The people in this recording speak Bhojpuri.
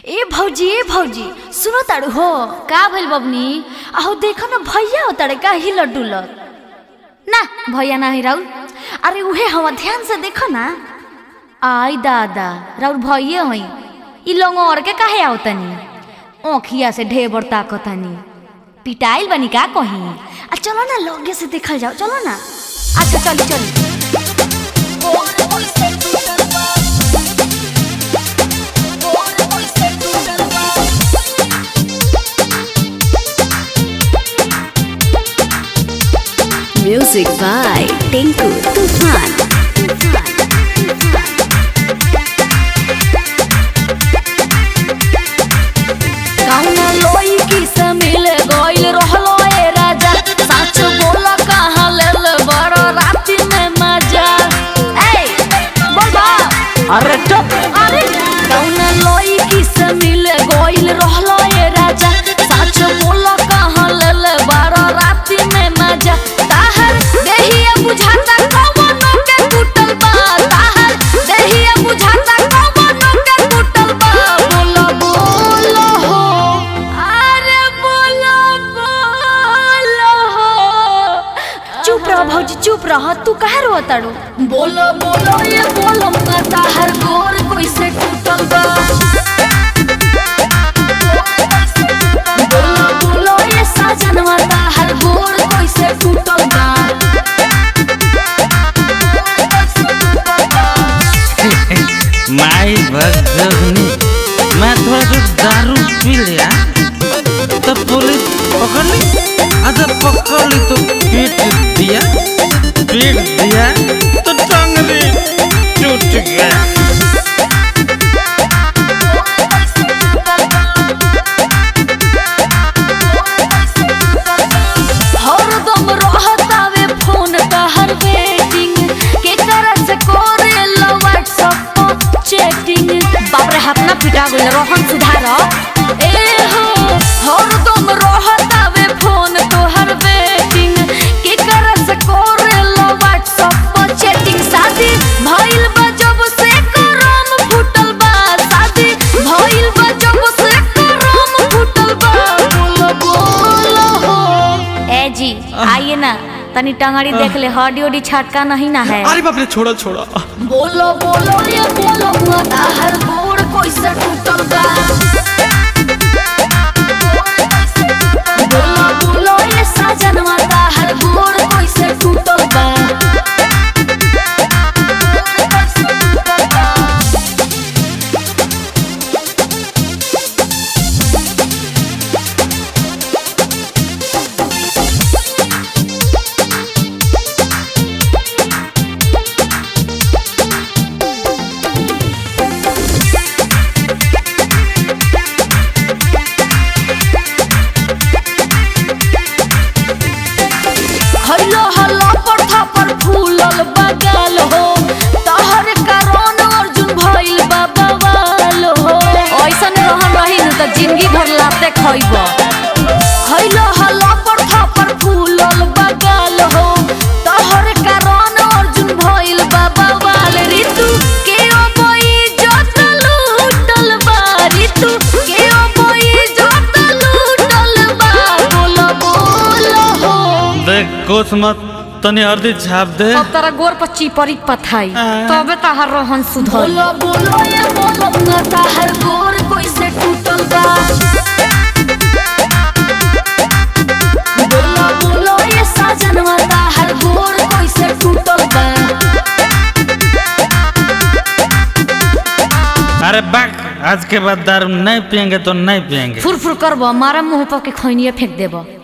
ए भौजी ए भौजी सुनो ताड़ू हो का भइल बबनी आहो देखो ना भैया हो ताड़े का हिलत डुलत ना भैया ना है राउर अरे उहे हवा ध्यान से देखो ना आई दादा राउर भैया हई ई लंगोर के काहे आवतनी ओखिया से ढेबर ताकतनी पिटाइल बनी का कहीं आ चलो ना लगे से देखल जाओ चलो ना अच्छा चली चली Music by Tinku Tufan. कौना लोई की से मिल गइल रहलो ए राजा सच बोला कहाँ लेल बड़ राति में मजा ए बोल बा अरे चुप अरे कौना लोई की से मिल गइल रहलो ए राजा सच बोला कहाँ लेल बड़ राति में मजा ताहर देहिया बुझाता कवनो के टूटल बा ताहर देहिया बुझाता कवनो के टूटल बा बोलो बोलो हो अरे बोलो बोलो हो चुप रह भौजी चुप रह तू काहे रो ताड़ू बोलो बोलो ये बोलो माता हर गोर कोई से टूटल बा बोलो बोलो ये साजन माता हर गोर कोई से टूटल बा माई भगनी मैं थोड़ा सा दारू पी लिया तो पुलिस पकड़ ली अच्छा पकड़ ली तो पीट दिया पीट दिया तो टंगली टूट गया हरदम रहतावे फोन तहर वेटिंग के करत से करे लो व्हाट्सएप पर चैटिंग बाप रे हाथ ना पिटा गइल रोहन सुधार ए हो हरदम रहतावे फोन तोहर वेटिंग के करत से करे लो व्हाट्सएप पर चैटिंग शादी भइल बा जब से करम फुटल बा शादी भइल बा जब से करम फुटल बा बोलो बोलो हो ए जी आइए ना तनी टंगड़ी देख ले हड्डी उडी छटका नहीं ना है अरे बाप रे छोड़ो छोड़ो बोलो बोलो ये बोलो माता हर गोड़ कोई से टूटल बा बोलो बोलो ये साजन माता हर गोड़ कोई से टूटल बा खैलो हल्ला पर थापर फूलल बगल हो तहर कारण अर्जुन भइल बा बवाल हो ऐसन रहन रही न त जिंदगी भर लाते खइब खैलो हल्ला पर थापर फूलल बगल हो तहर कारण अर्जुन भइल बा बवाल ऋतु के अबई जत लूटल बा ऋतु के अबई जत लूटल बा बोलो बोलो हो देख कुछ मत तनी हल्दी छाप दे अब तारा गोर पर चिपरी पथाई तबे तहार रोहन सुधर बोलो बोलो ये बोलो माता हर गोर कोई से टूटल बा बोलो बोलो ये साजन माता हर गोर कोई से टूटल बा अरे बाक आज के बाद दारू नहीं पियेंगे तो नहीं पियेंगे फुर फुर करब मारा मुंह पर के खैनिए फेंक देब